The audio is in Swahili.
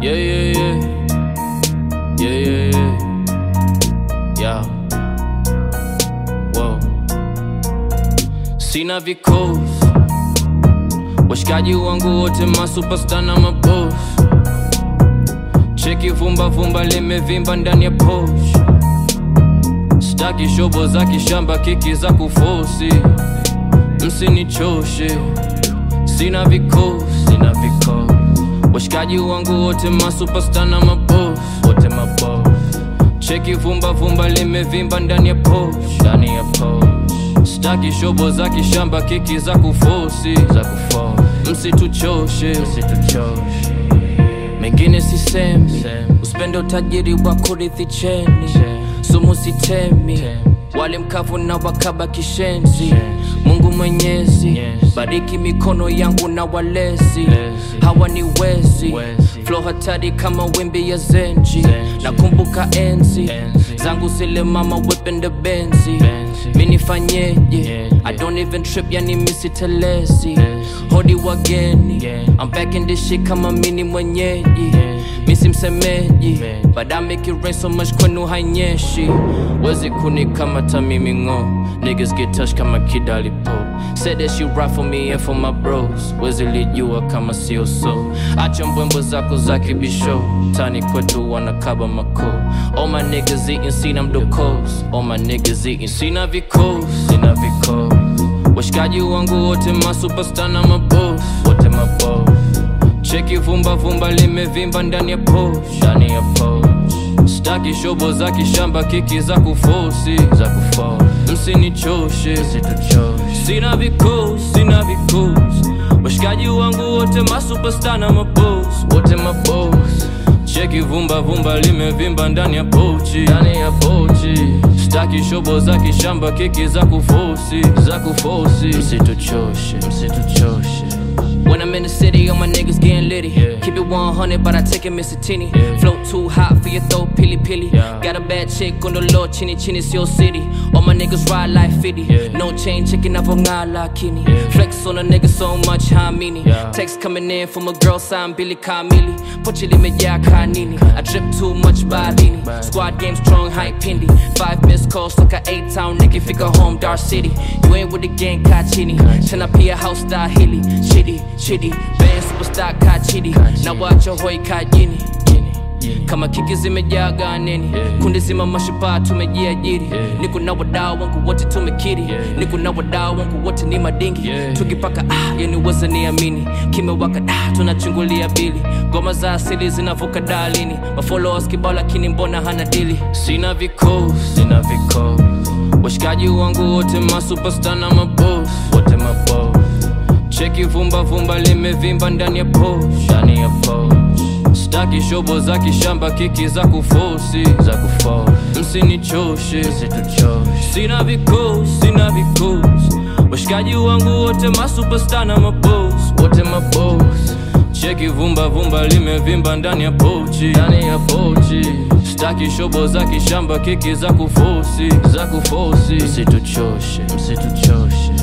Yeah, yeah, yeah. Yeah, yeah, yeah. Yeah. Whoa. Sina vikosi washikaji wangu wote masuperstar na maboss cheki vumba vumba limevimba ndani ya posh staki shobo za kishamba kiki za kufosi msinichoshe sina vikosi sina vikosi washikaji wangu wote masuperstar na maboss wote maboss cheki vumba vumba limevimba ndani ya posh ndani ya posh staki shobo za kishamba kiki za kufosi za kufosi msituchoshe msituchoshe mengine sisemi usipende utajiri wa kurithi cheni sumu sitemi wale mkavu na wakaba kishenzi mungu mwenyezi bariki mikono yangu na walezi hawa ni wezi flo hatari kama wimbi ya zenji nakumbuka enzi zangu zile mama wepende benzi minifanyeje i don't even trip yani misitelezi hodi wageni i'm back in this shit kama mini mwenyeji misi msemeji but I make it rain so much kwenu hainyeshi wezi kunikamata mimi ngo niggas get touched kama kidalipo said that she right for me and for my bros wezi lijua kama sio so acha mbwembo zako za kibisho tani kwetu wanakaba mako all my niggas eating sina mdokos all my niggas eating sina vikos sina vikos washikaji wangu wote masuperstar na maboss wote maboss cheki vumba vumba limevimba ndani ya posh ndani ya posh staki shobo za kishamba kiki za kufosi za kufosi msinichoshe msituchoshe sina vikosi sina vikosi washikaji wangu wote masuperstar na maboss wote maboss cheki vumba vumba limevimba ndani ya pochi ndani ya pochi staki shobo za kishamba kiki za kufosi za kufosi msituchoshe msituchoshe When I'm in the city, all my niggas getting litty. Yeah. Keep it 100, but I take it Mr. Tini. Yeah. Float too hot for your throat, pilly pilly. Yeah. Got a bad chick on the low, chinny chinny, it's your city. All my niggas ride like 50. Yeah. No chain, chicken up on lakini. Yeah. Flex on a nigga so much, how many? Yeah. Text coming in from a girl sign Billy Kamili. Pochi limejaa kanini. I drip too much barini. Bad. Squad game strong, hype pindi. Five missed calls, like a eight town nigga, figure home, Dar City. You ain't with the gang, Kachini. Tena pia house star hilly. Chitty, chitty. Band superstar Kachidi. Na wacho hoi kajini. Kama kiki zimejaa ganeni Yeah. kundi zima mashupa tumejiajiri Yeah. niko na wadau wangu wote tumekiri Yeah. niko na wadau wangu wote ni madingi Yeah. tukipaka ah, yani weza niamini kimewaka ah, tunachungulia bili ngoma za asili zinavuka dalini mafollowers kibao lakini mbona hana dili sina vikosi sina vikosi washikaji wangu wote masuperstar na maboss wote maboss cheki vumba vumba limevimba ndani ya posh ndani ya posh staki shobo za kishamba kiki za kufosi za kufosi msinichoshe msituchoshe sina vikosi sina vikosi washikaji wangu wote masuperstar na maboss wote maboss cheki vumba vumba limevimba ndani ya pochi ndani ya pochi staki shobo za kishamba kiki za kufosi za kufosi msituchoshe msituchoshe